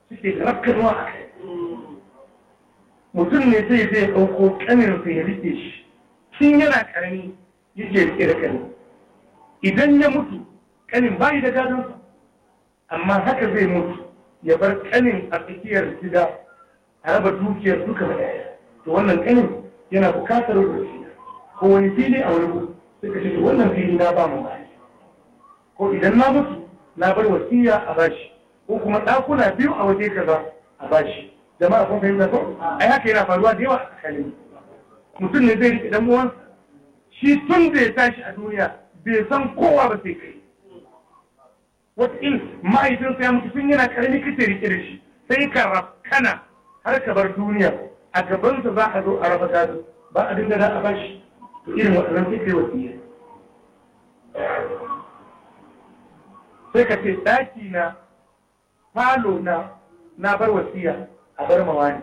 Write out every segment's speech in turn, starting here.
suke rafkarwa a kai mutum ne zai zai ɗauko ƙaninsa ya rike shi tun yana ƙarami yake rike da ƙanin idan ya mutu ƙanin bayi da gadonsa amma haka zai mutu ya bar ƙanin a tsakiyar gida a raba dukiyar duka da ɗaya to wannan ƙanin yana bukatar rubuci ko wani fili a wani gudu suka ce wannan fili na ba mu bashi ko idan na mutu na bar wasiya a bashi ko kuma ɗakuna biyu a waje kaza a bashi jama'a kun fahimta ko ai haka yana faruwa da yawa a tsakanin mutum ne zai riƙe dan uwansa shi tun da ya tashi a duniya bai san kowa ba sai kai wataƙil mahaifinsa ya mutu tun yana ƙarami kace rike da shi sai ka rafkana har ka bar duniya a gabansa za a zo a raba gado ba abin da za a bashi to irin waɗannan sai kai wasiya sai ka ce ɗaki na falo na na bar wasiya a bar mawani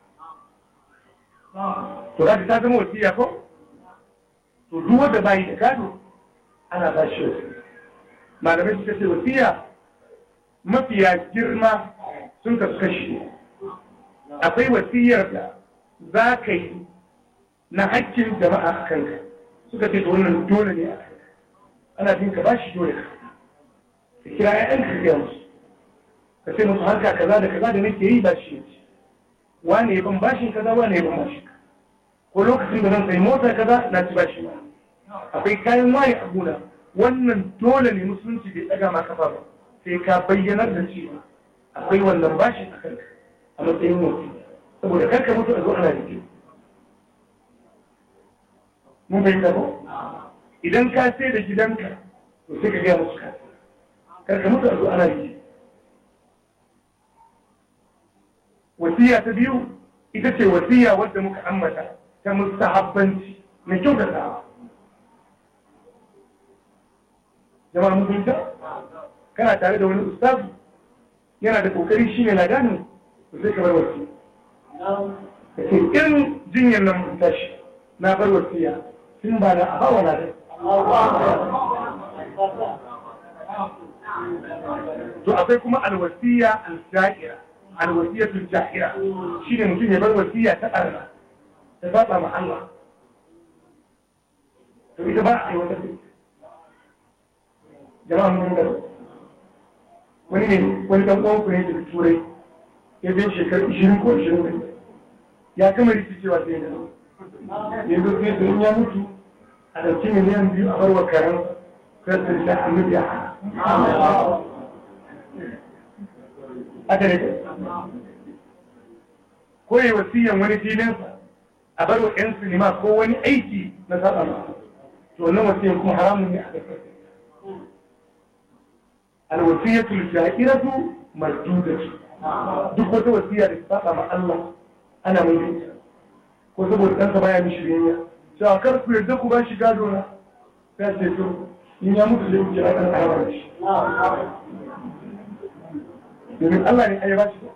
to za ta zama wasiya ko to duk wanda bayi da gado ana ba shi wasiya malamai suka ce wasiya mafiya girma sun kasu kashi akwai wasiyar da za ka yi na hakkin jama'a a kanka suka ce wannan dole ne a kanka ana jin ka bashi dole ka ka kira ƴaƴan ka gaya musu ka ce musu harka kaza da kaza da nake yi ba shi ne wane ya ban bashin kaza wane ya ban bashin ko lokacin da zan sai mota kaza na ci bashi ba akwai kayan waye a gona wannan dole ne musulunci bai ɗaga ma kafa ba sai ka bayyanar da cewa akwai wannan bashin a kanka a matsayin mutum saboda karka mutu a zo ana rike mun bai ko idan ka sai da gidanka to sai ka gaya musu ka karka mutu a zo ana rike wasiya ta biyu ita ce wasiya wadda muka ambata ta mustahabbanci na kyautata jama'a mun fahimta kana tare da wani ustazu yana da kokari shine ladani to sai ka bar wasiya kace in jinyar nan mun tashi na bar wasiya tun ba na a bawa ladan to akwai kuma alwasiya al-ja'ira alwasiyatul ja'ira shine mutum ya bar wasiya ta arna ta saba ma Allah to ita ba a yi wata jama'a mun gaba wani ne wani dan uwan ku ne daga turai ya bin shekaru 20 ko 20 ya kama rikicewa sai da yanzu sai da ya mutu a ɗauki miliyan biyu a barwa karen kasar da annabi ya haka ne ko yi wasiyan wani filinsa a bar wa 'yan sinima ko wani aiki na saba ma to wannan wasiyan kuma haramun ne a kasar alwasiyatul sha'iratu mardudatu duk wata wasiya da saba ma Allah ana mai yin ko saboda ɗansa baya mishi biyayya cewa kar ku yarda ku ba shi gado na sai ce to in ya mutu zai wuce a kan alamar shi domin Allah ne ya ba shi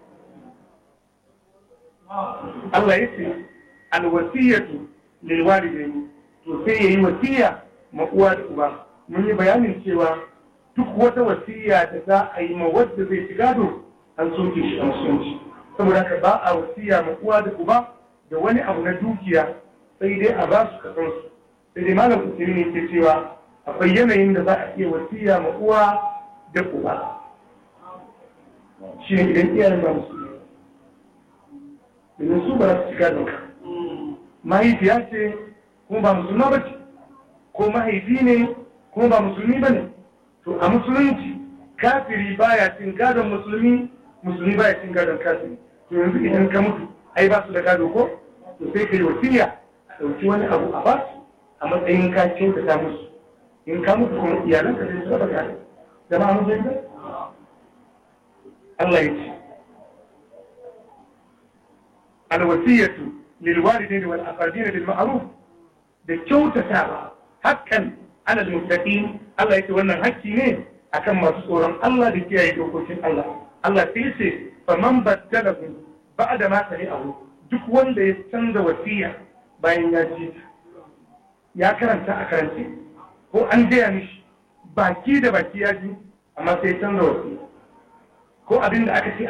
Allah ya ce alwasiyatu lil walidaini to sai yayi wasiya ma uwa da uba mun yi bayanin cewa duk wata wasiya da za a yi ma wadda zai ci gado an soke shi an sunci saboda haka ba a wasiya ma uwa da uba da wani abu na dukiya sai dai a ba su kasan su sai dai malam kusuri ne ke cewa akwai yanayin da za a iya wasiya ma uwa da uba shi ne idan iyayen ba musu domin su ba za su ci gadon ka mahaifiya ce kuma ba musulma ba ce ko mahaifi ne kuma ba musulmi ba ne to a musulunci kafiri baya cin gadon musulmi musulmi baya cin gadon kafiri to yanzu idan ka mutu ai ba su da gado ko to sai ka yi wasiya a ɗauki wani abu a ba su a matsayin ka kyautata musu in ka mutu kuma iyalan ka sai su raba gado jama'a mun fahimta Allah ya ce alwasiyatu lil walidaini wal aqrabin bil ma'ruf da kyautatawa hakan ala al muttaqin Allah ya ce wannan hakki ne akan masu tsoron Allah da kiyaye dokokin Allah Allah sai ya ce faman baddalahu ba'da ma sami'ahu duk wanda ya canza wasiya bayan ya ji ya karanta a karance ko an gaya mishi baki da baki ya ji amma sai ya canza wasiya ko abin da aka ce